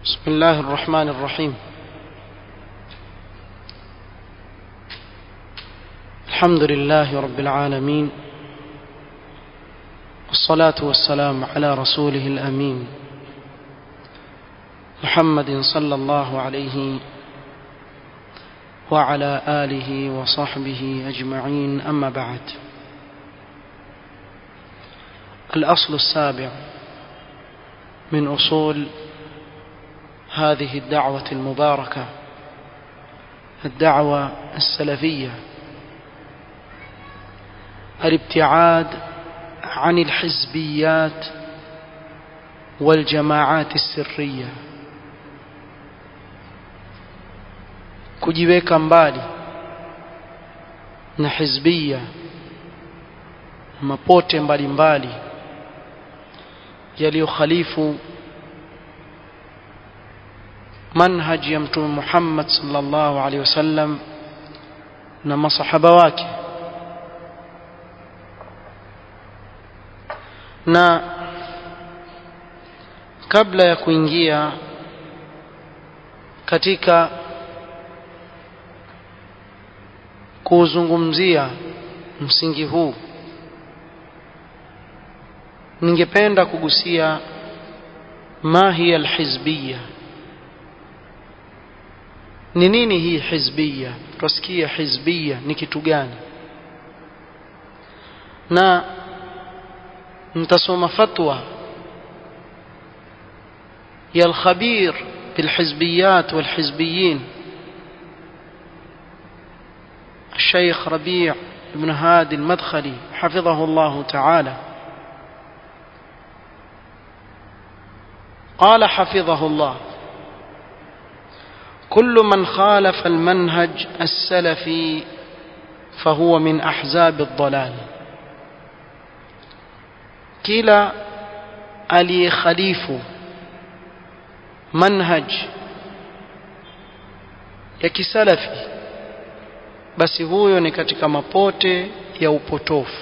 بسم الله الرحمن الرحيم الحمد لله رب العالمين والصلاة والسلام على رسوله الأمين محمد صلى الله عليه وعلى آله وصحبه أجمعين أما بعد الأصل السابع من أصول هذه الدعوة المباركة الدعوة السلفية الابتعاد عن الحزبيات والجماعات السرية kujiweka mbali na hizbia mapote mbalimbali yaliyokhalifu manhaji ya mtume Muhammad sallallahu alaihi wasallam na masahaba wake na kabla ya kuingia katika kuuzungumzia msingi huu ningependa kugusia ma hiya alhizbiyya ni nini hii hizbiyya tusikia hizbiyya ni kitu gani na nitasoma fatwa ya alkhabir بالحزبيات والحزبيين الشيخ ربيع بن هادي المدخلي حفظه الله تعالى قال حفظه الله كل من خالف المنهج السلفي فهو من احزاب الضلال كلا aliyehalifu manhaj ya kisalafi basi huyo ni katika mapote ya upotofu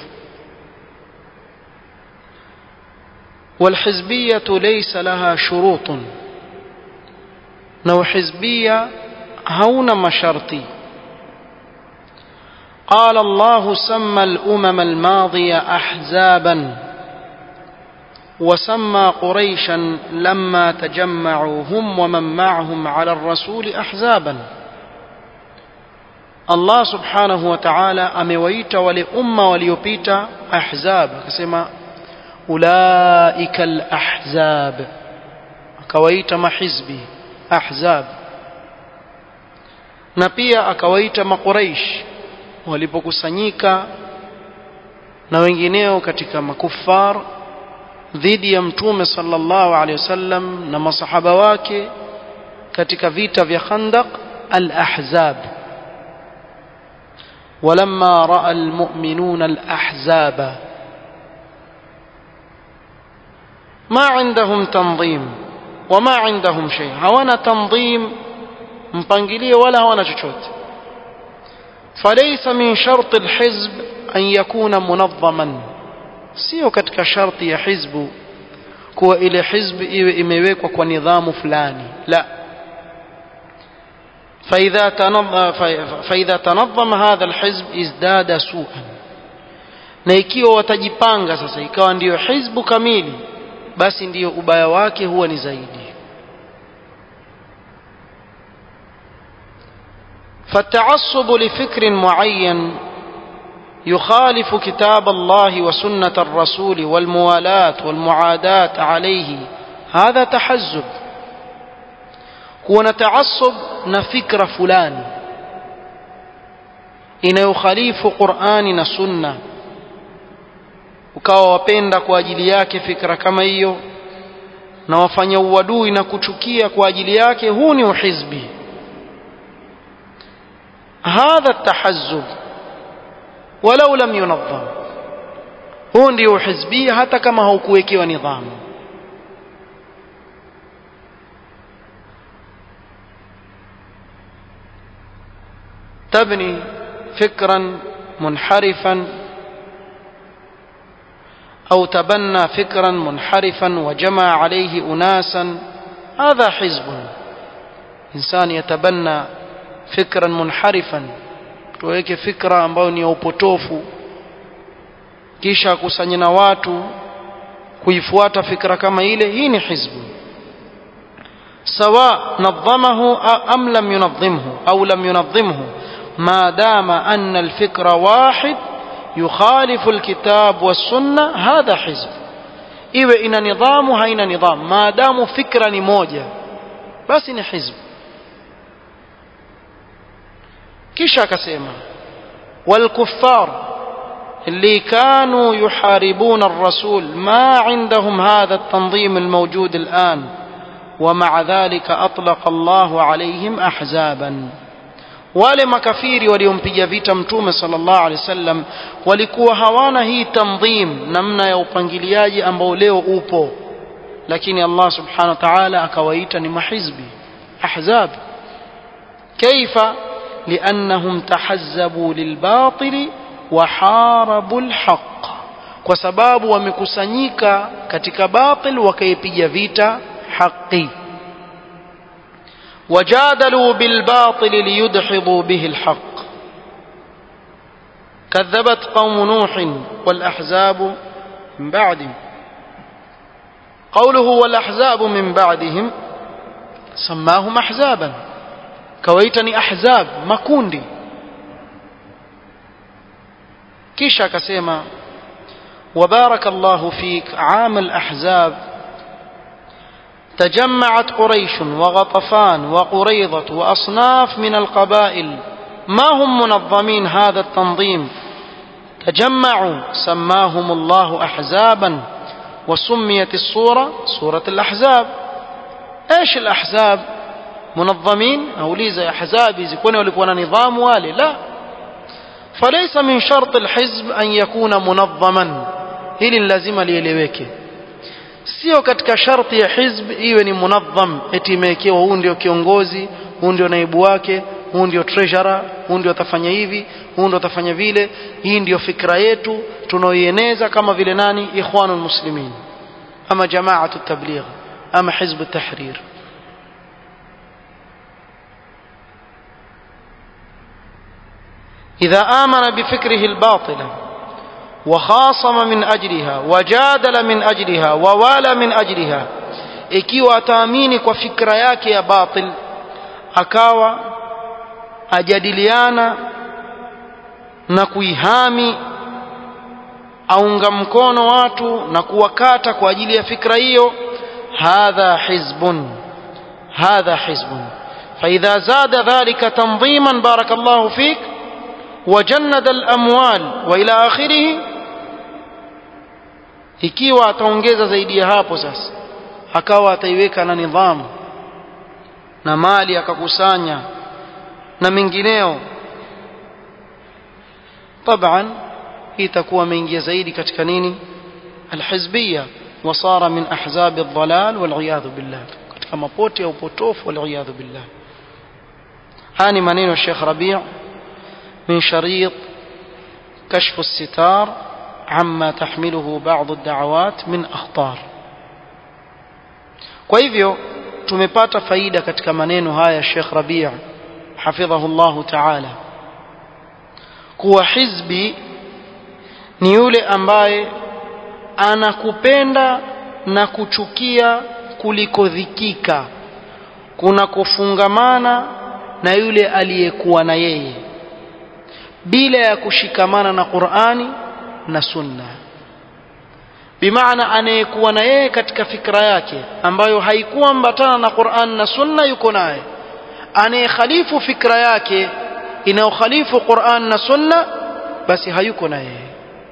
والحزبية ليس لها شروط نو حزبية هون مشرطي قال الله سمى الأمم الماضية أحزابا وسمى قريشا لما تجمعوا هم ومن معهم على الرسول أحزابا الله سبحانه وتعالى أمويت ولأمة وليبيت أحزاب كسما أولئك الأحزاب akawaita mahizbi ahzab na pia akawaita makuraish walipokusanyika na wengineo katika makufar dhidi ya mtume sallallahu alaihi wasallam na masahaba wake katika vita vya Khandaq al-Ahzab ولما راى المؤمنون الاحزاب ما عندهم تنظيم وما عندهم شيء hawana tanzim mpangilio wala hawana chochote فليس من شرط الحزب أن يكون منظما sio katika sharti ya hizbu kuwa ile hizbi iwe imewekwa kwa nidhamu fulani la فإذا تنظم, فإذا تنظم هذا الحزب ازداد سوءا na ikiwa watajipanga sasa ikawa ndiyo hizbu kamili basi ndiyo ubaya wake huwa ni zaidi فالتعصب لفكر معين يخالف كتاب الله وسنة الرسول والموالاة والمعاداة عليه هذا تحزب كون تعصب نفكر فلان inayokhalifu qurani na sunna ukawa wapenda kwa ajili yake fikra kama hiyo na wafanya uadui na kuchukia kwa ajili yake huu ni uhizbi hadha tahazzub walau lam yunazzam huu ndio uhizbia hata kama haukuwekewa nidhamu تبني فكرا منحرفا أو تبنى فكرا منحرفا وجمع عليه أناسا هذا حزب إنسان يتبنى فكرا منحرفا tuweke fikra ambayo ni ya upotofu kisha akusanye na watu kuifuata fikra kama ile hii ni hizbu سواء نظمه أم لم ينظمه أو لم ينظمه ما دام أن الفكر واحد يخالف الكتاب والسنة هذا حزب iwe ina nidhamu haina nidhamu maadamu fikra ni moja basi ni hizbu kisha akasema walkuffar اللي كانوا يحاربون الرسول ما عندهم هذا التنظيم الموجود الآن ومع ذلك أطلق الله عليهم أحزابا wale makafiri waliompiga vita mtume sallallahu alaihi wasallam walikuwa hawana hii tanzim namna ya upangiliaji ambao leo upo lakini Allah subhanahu wa ta'ala akawaita ni mahizbi ahzab kaifa liannahum tahazzabu lilbatili wa harabu alhaq kwa sababu wamekusanyika katika batil wakaipiga vita haki وجادلوا بالباطل ليدحضوا به الحق كذبت قوم نوح والأحزاب من بعدهم قوله والأحزاب من بعدهم سماهم أحزابا كويتني أحزاب مكوندي كيشا كسيما وبارك الله فيك عام الأحزاب تجمعت قريش وغطفان وقريضة وأصناف من القبائل ما هم منظمين هذا التنظيم تجمعوا سماهم الله أحزابا وسميت الصورة صورة الأحزاب إيش الأحزاب منظمين أو ليزا أحزاب يكون ولكون نظام والي لا فليس من شرط الحزب أن يكون منظما هل لازم ليلeweke sio katika sharti ya hizb iwe ni munadham eti imewekewa huu ndio kiongozi huu ndio naibu wake huu ndio treasurer huu ndio atafanya hivi huu ndio atafanya vile hii ndio fikra yetu tunaoieneza kama vile nani ikhwanul muslimin ama jamaatu tabligh ama hizb tahrir إذا آمن بفكره الباطل وخاصم من أجلها وجادل من أجلها ووالى من أجلها ikiwa ataamini kwa fikra yake ya batil akawa ajadiliana na kuihami aunga mkono watu na kuwakata kwa ajili ya fikra hiyo hadha hizbun hadha hizbun فإذا زاد ذلك تنظيما بارك الله فيك وجند الأموال وإلى آخره ikiwa ataongeza zaidi ya hapo sasa akawa ataiweka na nidhamu na mali akakusanya na mengineo طبعا itakuwa ameingia zaidi katika nini alhizbiyya wasara min ahzab aldhalal wal'iyadhu billah katika mapote ya upotofu wal'iyadhu billah haya ni maneno ya Sheikh Rabi' من شريط كشف الستار عما تحمله بعض الدعوات من أخطار kwa hivyo tumepata faida katika maneno haya Sheikh Rabi' hafidhahu Allah Ta'ala kuwa hizbi ni yule ambaye anakupenda na kuchukia kuliko dhikika kuna kufungamana na yule aliyekuwa na yeye bila ya kushikamana na Qur'ani na Sunna bimaana anayekuwa na yeye katika fikra yake ambayo haikuwa mbatana na Qur'an na Sunna yuko naye anayekhalifu fikra yake inayokhalifu Qur'an na Sunna basi hayuko na yeye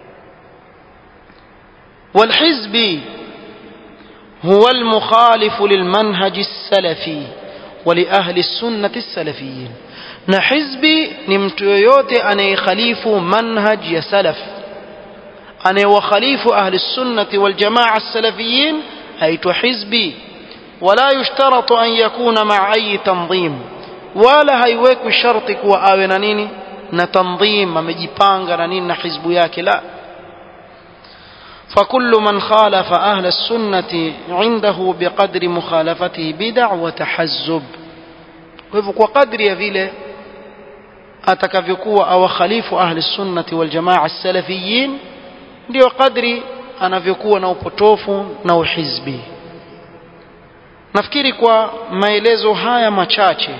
والحزب هو المخالف للمنهج السلفي ولأهل السنة السلفيين na hizbi ni mtu yoyote anayekhalifu manhaj ya salaf anayewakhalifu ahli sunnati wal jamaa salafiyin aitwa hizbi wala yushtaratu an yakuna maa ayi tanzim wala haiwekwi sharti kuwa awe na nini na tanzim amejipanga na nini na hizbu yake la فكل من خالف أهل السنة عنده بقدر مخالفته بدع وتحزب kwa kadri ya vile atakavyokuwa awakhalifu ahli sunnati wal jamaa salafiyin ndio kadri anavyokuwa na upotofu na uhizbi nafikiri kwa maelezo haya machache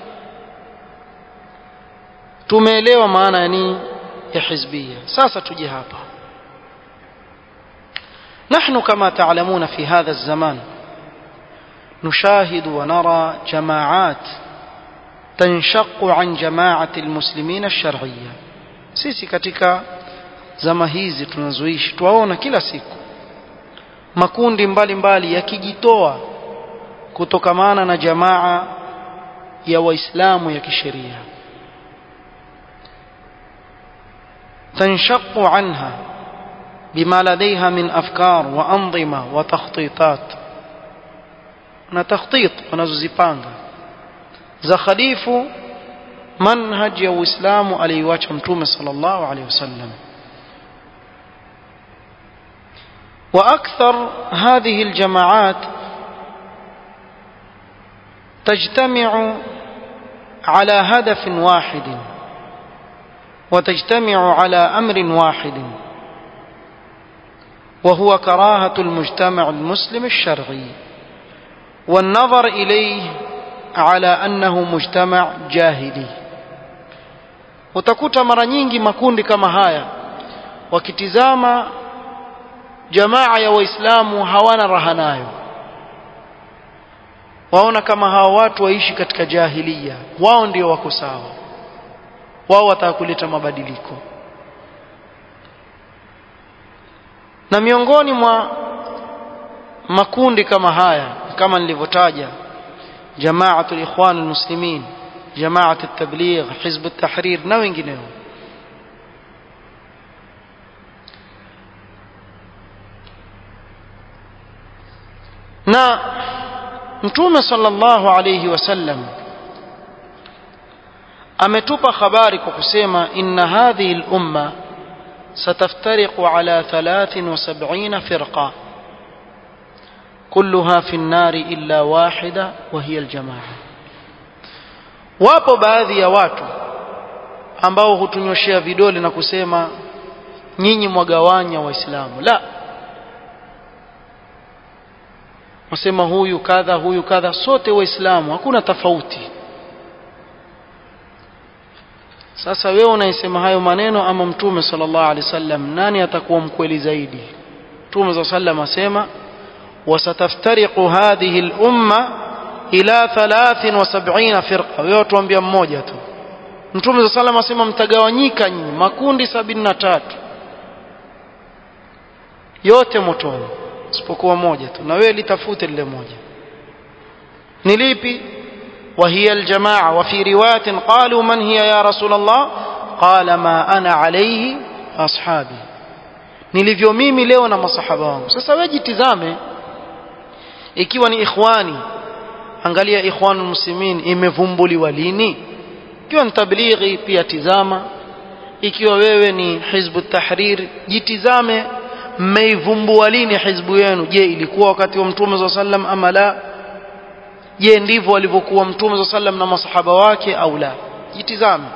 tumeelewa maana ya nini ya hizbia sasa tuje hapa نحن كما تعلمون في هذا الزمان نشاهد ونرى جماعات تنشق عن جماعة المسلمين الشرعية sisi katika zama hizi tunazoishi twaona kila siku makundi mbalimbali yakijitoa kutokamana na jamaa ya waislamu ya kisheria tanshaqu anha بما لديها من أفكار وأنظمة وتخطيطات na takhtit wanazozipanga za khalifu manhaj ya uislamu aliyoacha mtume sallallahu alaihi wasallam واكثر هذه الجماعات تجتمع على هدف واحد وتجتمع على امر واحد وهو كراهه المجتمع المسلم الشرعي والنظر اليه على انه مجتمع جاهلي utakuta mara nyingi makundi kama haya wakitizama jamaa ya waislamu hawana raha nayo waona kama hawa watu waishi katika jahilia wao ndio wako sawa wao wataka kuleta mabadiliko na miongoni mwa makundi kama haya kama nilivyotaja جماعة الإخوان المسلمين جماعة التبليغ حزب التحرير na wengineo na mtume sallallahu alayhi wasallam ametupa habari kwa kusema inna hadhihi al-umma sataftariqu ala 73 firqa كلها في النار إلا واحدة وهي الجماعة wapo baadhi ya watu ambao hutunyoshea vidole na kusema nyinyi mwagawanya waislamu la wasema huyu kadha huyu kadha sote waislamu hakuna tofauti sasa wewe unaisema hayo maneno ama mtume sallallahu alaihi wasallam nani atakuwa mkweli zaidi mtume sallallahu alaihi wasallam asema وستفترق هذه الأمة إلى ثلاث وسبعين فرقة ويوتوambia mmoja tu Mtume صلى الله عليه asema mtagawanyika nyinyi makundi sabini na tatu yote motoni isipokuwa moja tu na wewe litafute lile moja ni lipi وهي الجماعة وفي رواية قالوا من هي يا رسول الله قال ما أنا عليه أصحابي nilivyo mimi leo na masahaba wangu sasa wewe jitizame ikiwa ni ikhwani angalia ikhwanul muslimin imevumbuliwa lini ikiwa ni tablighi pia tizama ikiwa wewe ni hizbu tahrir jitizame mmeivumbua lini hizbu yenu je ilikuwa wakati wa mtume za sallam ama la je ndivyo walivyokuwa mtume za sallam na masahaba wake au la jitizame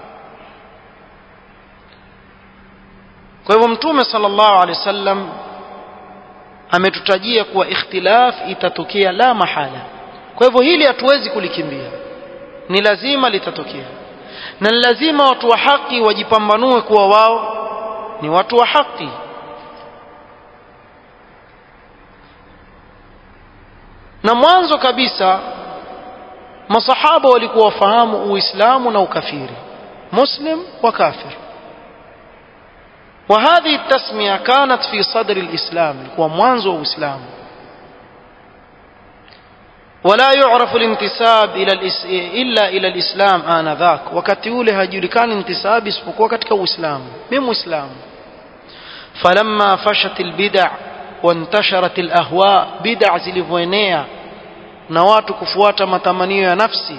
kwa hivyo mtume sallallahu alaihi wasallam ametutajia kuwa ikhtilaf itatokea la mahala kwa hivyo hili hatuwezi kulikimbia ni lazima litatokea na ni lazima watu wa haki wajipambanue kuwa wao ni watu wa haki na mwanzo kabisa masahaba walikuwa wafahamu uislamu na ukafiri muslim wa kafir وهذه التسمية كانت في صدر الإسلام ومنذ الإسلام ولا يعرف الانتساب إلى الإس... إلا إلى الإسلام آنذاك wakati ule hajulikani intisab isipokuwa katika Uislamu mimi Muislamu فلما فشت البدع وانتشرت الأهواء بدع zilivyoenea na watu kufuata matamanio ya nafsi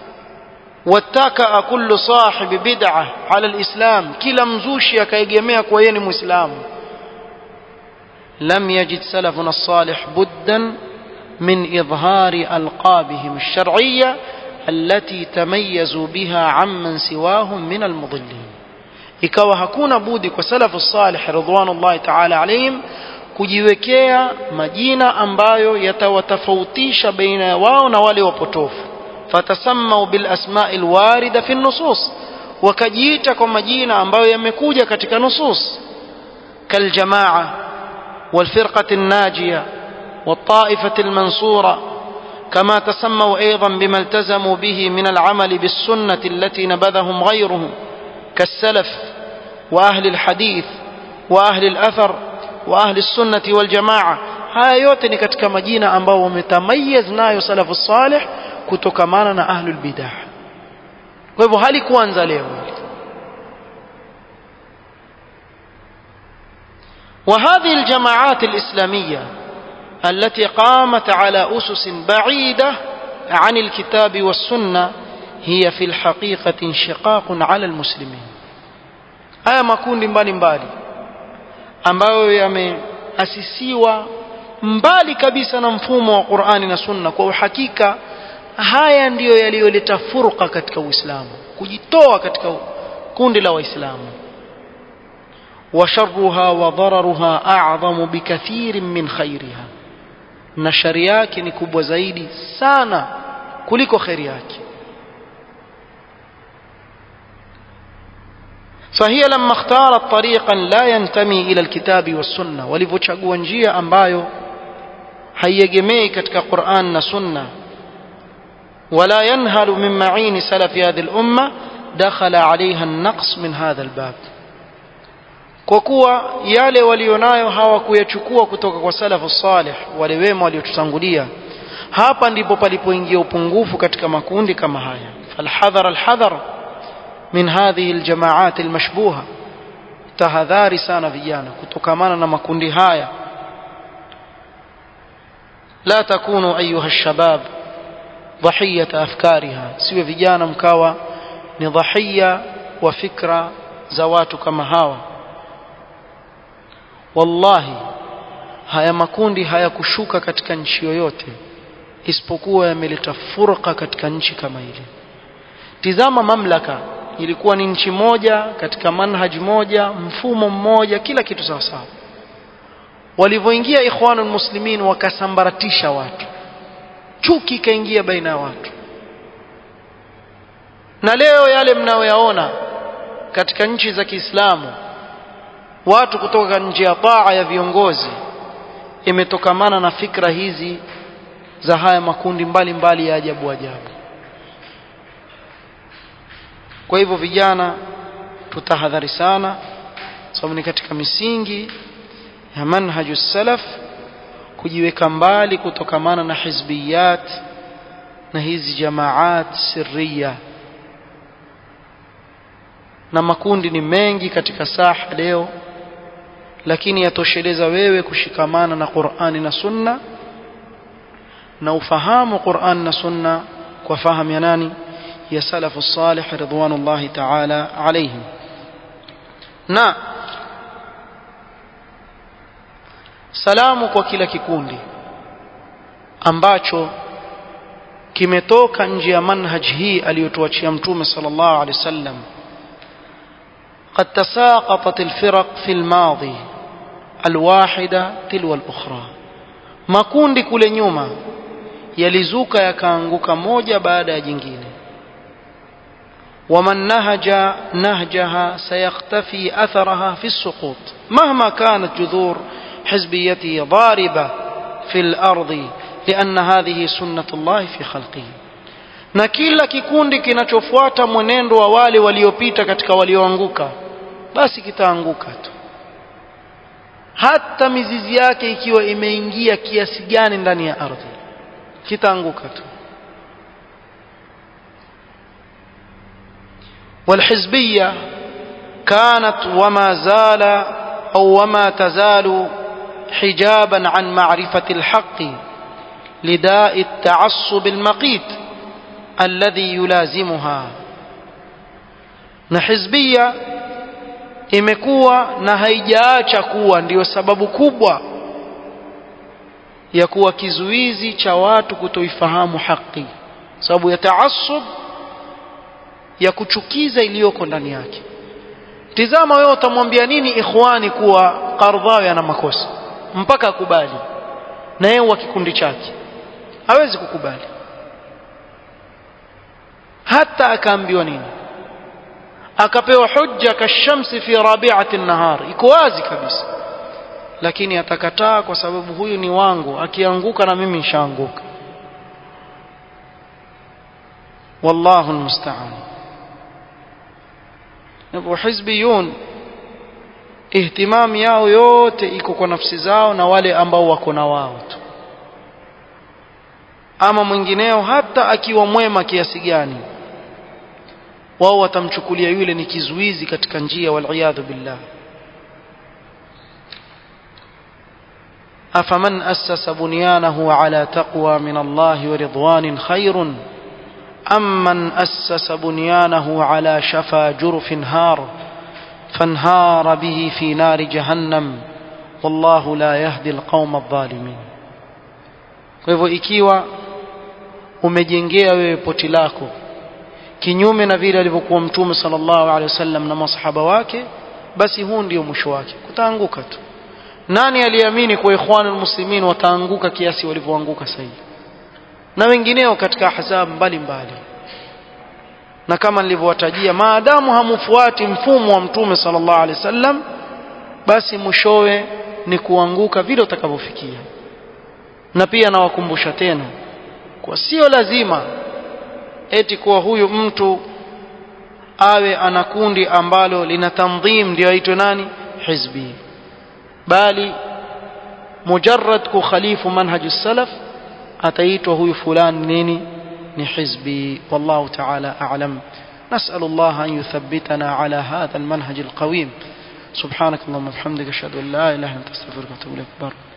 واتكأ كل صاحب بدعة على الإسلام كلا مزوشي akaegemea kwa yeye ni muislamu لم يجد سلفنا الصالح بدا من إظهار ألقابهم الشرعية التي تميزوا بها عمن سواهم من المضلين ikawa hakuna budi kwa salafu salih ridwanullahi ta'ala alayhim kujiwekea majina ambayo yatawatofautisha baina ya wao na wale wapotofu fatasammau bil asma'i alwarida fi nusus wakajiita kwa majina ambayo yamekuja katika nusus kaljamaa والفرقة الناجية والطائفة المنصورة كما تسموا أيضا بما التزموا به من العمل بالسنة التي نبذهم غيرهم كالسلف وأهل الحديث وأهل الأثر وأهل السنة والجماعة haya yote ni katika majina ambao wametamayaz nayo salafu salih kutokamana na ahlul bidah kwa hivyo halikuanza leo وهذه الجماعات الإسلامية التي قامت على أسس بعيدة عن الكتاب والسنة هي في الحقيقة انشقاق على المسلمين haya makundi mbalimbali ambayo yameasisiwa mbali kabisa na mfumo wa Qur'ani na Sunna kwa uhakika haya ndiyo yaliyoleta furqa katika Uislamu kujitoa katika kundi la Waislamu وشرها وضررها أعظم بكثير من خيرها na shari yake ni kubwa zaidi sana kuliko kheri yake فهي لما اختارت طريقا لا ينتمي إلى الكتاب والسنة walivyochagua njia ambayo haiegemei katika Qur'an na Sunna ولا ينهل من معين سلف هذه الأمة دخل عليها النقص من هذا الباب kwa kuwa yale walionayo hawakuyachukua kutoka kwa salafu salih wale wema waliotutangulia hapa ndipo palipoingia upungufu katika makundi kama haya falhadhar alhadhar min hadhihi aljamaat almashbuha tahadhari sana vijana kutokamana na makundi haya la takunu ayuha alshabab dhahiyata afkariha siwe vijana mkawa ni dhahiya wa fikra za watu kama hawa wallahi haya makundi hayakushuka katika nchi yoyote isipokuwa yameleta furqa katika nchi kama ile tizama mamlaka ilikuwa ni nchi moja katika manhaj moja mfumo mmoja kila kitu sawa sawa walivyoingia ikhwanul muslimin wakasambaratisha watu chuki ikaingia baina ya watu na leo yale mnayoyaona katika nchi za Kiislamu watu kutoka nje ya taa ya viongozi imetokamana na fikra hizi za haya makundi mbalimbali mbali ya ajabu ajabu kwa hivyo vijana tutahadhari sana sababu ni katika misingi ya manhaju salaf kujiweka mbali kutokamana na hizbiyat na hizi jamaat sirriya na makundi ni mengi katika saha leo lakini yatosheleza wewe kushikamana na Qur'ani na Sunna na ufahamu Qur'an na Sunna kwa fahamu ya nani ya salafu salih ridwanullahi ta'ala alayhim na salamu kwa kila kikundi ambacho kimetoka nje ya manhaj hii aliyotuachia mtume sallallahu alaihi wasallam قد تساقطت الفرق في الماضي الواحدة تلو الأخرى makundi kule nyuma yalizuka yakaanguka moja baada ya jingine ومن نهج نهجها سيختفي أثرها في السقوط مهما كانت جذور حزبيته ضاربة في الأرض لأن هذه سنة الله في خلقه na kila kikundi kinachofuata mwenendo wa wale waliopita katika walioanguka basi kitaanguka tu hata mizizi yake ikiwa imeingia kiasi gani ndani ya ardhi kitaanguka tu والحزبية كانت وما زال أو وما تزال حجابا عن معرفة الحق لداء التعصب المقيت الذي يلازمها na hizbia imekuwa na haijaacha kuwa ndiyo sababu kubwa ya kuwa kizuizi cha watu kutoifahamu haki sababu ya taasub ya kuchukiza iliyoko ndani yake tizama wewe utamwambia nini ikhwani kuwa Qardhawi ana makosa mpaka akubali na yeye wa kikundi chake hawezi kukubali hata akaambiwa nini akapewa hujja kashamsi fi rabi'ati an-nahar iko wazi kabisa lakini atakataa kwa sababu huyu ni wangu akianguka na mimi nishaanguka wallahu almusta'an Napo hizbiyun ihtimam yao yote iko kwa nafsi zao na wale ambao wako na wao tu ama mwingineo hata akiwa mwema kiasi gani wao watamchukulia yule ni kizuizi katika njia waliyadhu billah أفمن أسس بنيانه على تقوى من الله ورضوان خير أم من أسس بنيانه على شفا جرف هار فانهار به في نار جهنم والله لا يهدي القوم الظالمين kwa hivyo ikiwa umejengea wewe poti lako kinyume na vile alivyokuwa mtume sallallahu alaihi wasallam na masahaba wake basi huu ndio mwisho wake kutaanguka tu nani aliamini kwa ikhwanul muslimin wataanguka kiasi walivyoanguka sasa na wengineo katika ahzab mbalimbali na kama nilivyowatajia maadamu hamufuati mfumo wa mtume sallallahu alaihi wasallam basi mwishowe ni kuanguka vile utakavyofikia na pia nawakumbusha tena kwa sio lazima eti kuwa huyu mtu awe ana kundi ambalo lina tandhim ndio aitwe nani hizbi bali mujarrad kukhalifu manhaju salaf ataitwa huyu fulani nini ni hizbi wallahu ta'ala a'lam نسأل الله أن يثبتنا على هذا المنهج القويم سبحانك اللهم وبحمدك أشهد أن لا إله إلا أنت أستغفرك وأتوب إليك بارك